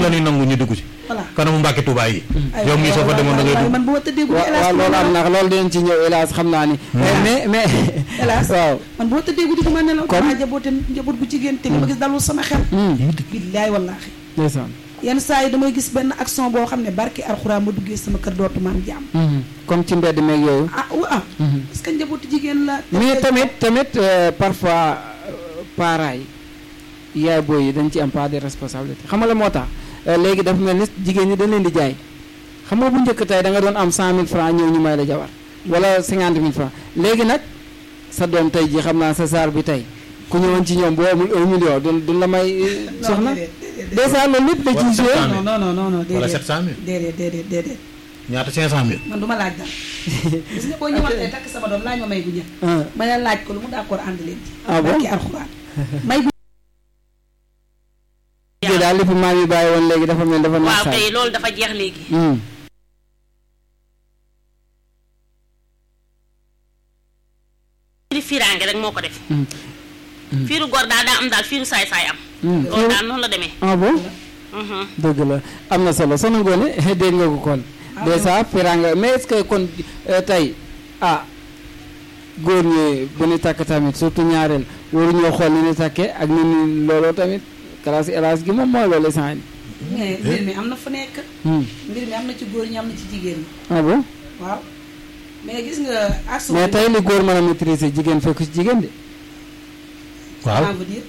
la ñuy nangu ñu dugg si voilà kanamu Mbàkke Tuubaa yi ay yow mii soo fa demoon da ngay waaye dugg man bu ma tëddee guddi waaw hélas waaw loolu am na loolu dinañ ci ñëw hélas xam naa ni mais mais hélas waaw man bu ma tëddee guddi du ma nelaw Kon- damaa jaboote njaboot bu jigéen te li ma gis dalul sama xel billaay wallaahi ndeysaan yenn saa yi damay gis benn action boo xam ne barki alxuraan ma duggee sama kër dootuma am jàmm comme ci mbedd meeg yooyu ah waaw parce que njabootu jigéen la mais tamit tamit euh, parfois euh, parents yi yaay booy yi dañ ci am part de responsabilité xam nga la moo tax euh, léegi dafa mel ni jigéen ñi dañ leen di jaay xam nga bu njëkk tey da nga doon am cent mille francs ñëw ñu may la jabar wala cinquante mille francs léegi nag sa doom tey ji xam naa sa saar bi tey ku ñëwoon ci ñoom boo amul un million du du la may euh, soxna dèjà loolu lépp da ciy joué Wala non non non non non wala déedéet 700000 déedéet déedéet déedéet ñaata 500000 man du ma laaj dara gis nga boo ñëwoon tey takk sama doom laaj ma may gu ñëw ah ma ne laaj ko lu mu d'accord ànd leen ci ah bon barki alxuraan may gu léegi daal li fi maam yi bàyyi woon léegi dafa mel dafa waaw nasaay kay loolu dafa jeex léegi Hmm. fiiri fiiraange rek moo ko def Mm. fiiru góor daal daa am daal fiiru saay saay am Hmm. loolu daal noonu la demee ah bon Mhm. dëgg la am na solo soxna Ngoné dégg nga ko kon dèjà firanga mais est-ce que kon euh, tey ah góor ñi bu ñu takk tamit surtout ñaareel waruñoo xool ni ñu takkee ak ni ñu looloo tamit classe élage gi moom mooy loolu sant mais mbir mi am na fu nekk hmm. mbir mi am na ci góor ñi am na ci jigéen ñi ah bon waaw mais gis nga action mais tey li góor mën a maîtriser jigéen fekk ci jigéen de waaw veut dire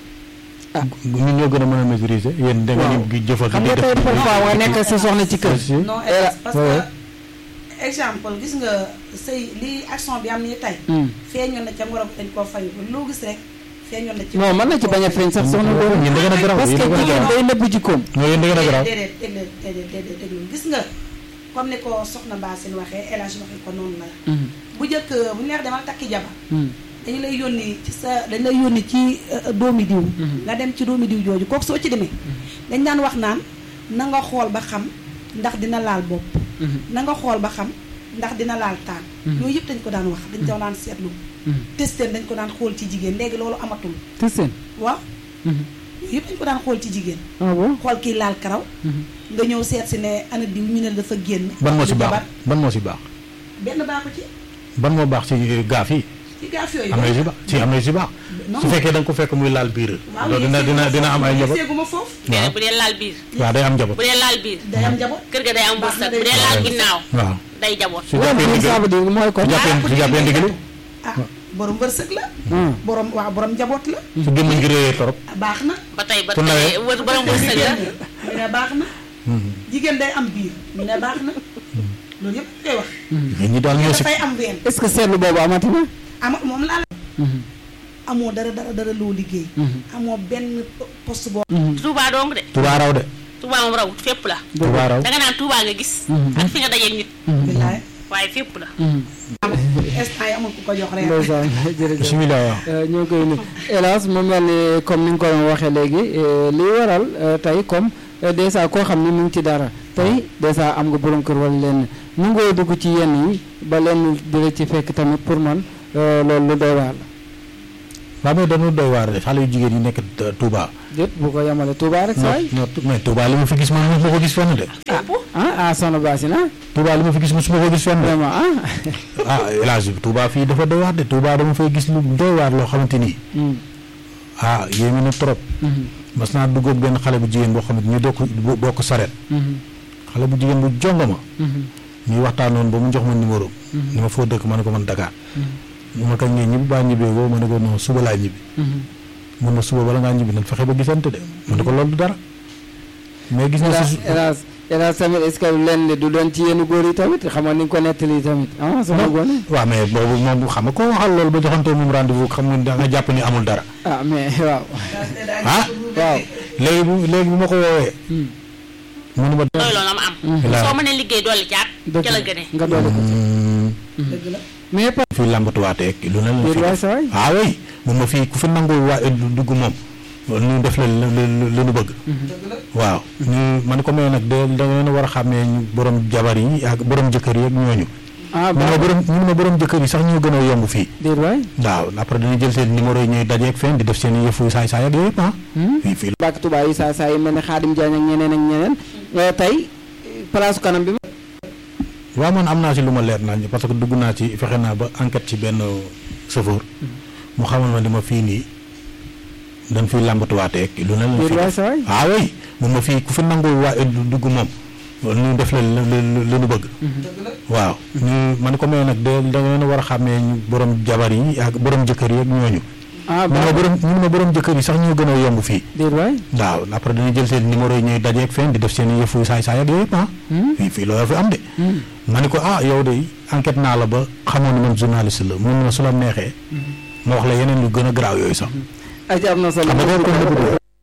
ñun ñoo gën a mën a maîtriser yéen da ngeen di jëfal xam di nga tey def parfois nga nekk sa soxna ci kër Si. non Eh, hélas, parce ouais. que exemple gis nga sëy li action bi am nii tey Hmm. feeñoon na ca ngoro dañ koo fay loo gis rek feeñoon na ci non mën na ci bañ a feeñ sax soxna góor yéen da ngeen a garaaw parce que yéen da ngeen a jigéen garaaw day nëbb jikkoom non yéen da ngeen a garaaw déedéet déedéet déedéet déedéet déglu gis nga comme ni ko soxna Mbasine waxee El Hadj waxee ko noonu la Hmm. bu njëkk bu ñu neex demal takki jabar Hmm. dañu lay yónni ci sa dañu lay yónni ci euh, doomi diw nga dem ci doomi diw jooju kooku soo ci demee dañ daan wax naan na nga xool ba xam ndax dina laal bopp Mhm. na nga xool ba xam ndax dina laal taan yooyu yëpp dañ ko daan wax dañ ko daan seetlu Mhm. testeen dañ ko daan xool ci jigéen léegi loolu amatul te seen waaw Mhm. yooyu yëpp dañ ko daan xool ci jigéen ah bon xool kii laal karaw Mhm. nga ñëw seet si ne ana diw ñu ne dafa génn ban moo si di baax jabar. ban moo si baax benn baaxu ci ban moo baax ci gaaf yi ci gaaf yooyu am na yu si baax si am na yu si baax Non. su fekkee da nga ko fekk muy laal biir waaw loolu dina dina dina am ay njaboot seeguma foofu waaw bu dee laal biir waaw day am njaboot bu dee laal biir day am njaboot kër ga day am Baax na wërsëg day bu dee am laal wërsëg. ginnaaw waaw day jaboot su loolu jàppee ça ndigal veut dire mooy kon su jàppee su jàppee ndigal ah borom wërsëg la Hmm. borom waaw borom njaboot la su gémmañ gi réyee torop ah, baax na ba tey ba Ku nawee. tey wër borom wërsëg la ñu ne baax na jigéen day am biir ñu ne baax na loolu yëpp koy wax mais ñi daal ñoo si dafay am ween est-ce que seetlu boobu amati na ama moom laa la amoo dara dara dara loo liggéey amoo benn poste boo Touba dong de Touba raw de Touba moom raw fépp la Touba raw danga naan Touba nga gis ak fi nga dajeeg nit billaay waaye fépp la am instant yi amul ku ko jox reer ndeysaan jërëjëf bismillah waaw Euh, ñoo koy nuyu hélas mu mel ni comme ni nga ko doon waxee léegi euh, li waral euh, tey comme euh, dèjà koo xam ni mu ngi ci dara tey dèjà am nga borom kër wala lenn nu ngoo dugg ci yenn yi ba lenn di la ci fekk tamit pour man euh, loolu lu doy waar la waaw mais dañu doy waar de xale yu jigéen yi nekk euh, Touba déet bu ko yemale Touba rek saa yi non mais Touba li ma fi gis man mosuma ko gis fenn de fépp ah ah soxna Basina Touba li ma fi gis mosuma ko gis fenn de vraiment ah ah El Hadj Touba fii dafa doy waar de Touba dama fay gis lu doy waar loo xamante ni Hmm. ah yéeme na trop Mhm. mas naa dugg ak benn xale bu jigéen boo xamante ni bokk bokk saret Mhm. xale bu jigéen bu jongama Mhm. ñuy waxtaanoon ba mu jox ma numéro ni ma foo dëkk ma ne ko man Dakar mu ma kañ ngay ñibbi baa ñibbee ko ma ne ko non suba laa ñibbi Mhm. mun na suba bala ngaa ñibbi nan fexe ba gisante de ma ne ko loolu du dara mais gis na hélas si hélas hélas tamit est-ce que lenn du doon ci yenn góor yi tamit xam nga ni nga ko nettali tamit ah soxna Ngoné waaw mais boobu moom xam nga koo waxal loolu ba joxante moom rendez-vous xam nga da nga jàpp ni amul dara ah mais waaw ah waaw léegi bu léegi bu ma ko woowee Hmm. mënu ma loolu la ma am Bilaay. soo mënee liggéey dolli caat dëgg ca la la gënee nga doole ko dëgg la mais pas fii làmbatuwaatee lu ne la déet fi waay def sa waay ah oui mun ma fii ku fi nangoo waa dugg moom ñu def la lu nu bëgg waaw ñu man ko may nag de da ngeen a war a xàmmee ñu borom jabar yi ak borom jëkkër yi ak ñooñu ah ñu ma baax borom ñu ma borom jëkkër yi sax ñoo gën a yomb fii déet waay waaw après dañuy jël seen numéro yi ñuy dajeeg fenn di def seen yëfu saay saay ak yooyu yëpp ah fii fii bàkk tubaab yi saa saa yi mel ne Xaadim Jaañ ak ñeneen ak ñeneen Eh, tey place kanam bi waaw man am naa ci lu ma leer naa parce que dugg naa ci fexe naa ba enquête ci benn chauffeur mu xamal ma ni ma fii nii dañ fiy làmbatuwaateeg lu ne lañ déet fi waay def sa waay ah oui mun ma fii ku fi nangul waa dugg moom ñu def la la la ñu bëgg waaw ñu man ko may nag de da ngeen a war a xàmmee ñu borom jabar yi ak borom jëkkër yi ak ñooñu ah ñu ma baax borom ñu ma borom jëkkër yi sax ñoo gën a yomb fii déet waay waaw après dañuy jël seen numéro yi ñuy dajeeg fenn di def seen yëfu saay saay ak yooyu yëpp ah fii fii loolu fi am de ma ni ko ah yow de enquête naa la ba xamoon ni man journaliste la mun na su la neexee ma wax la yeneen yu gën a garaaw yooyu sax aja am na solo xam nga kooku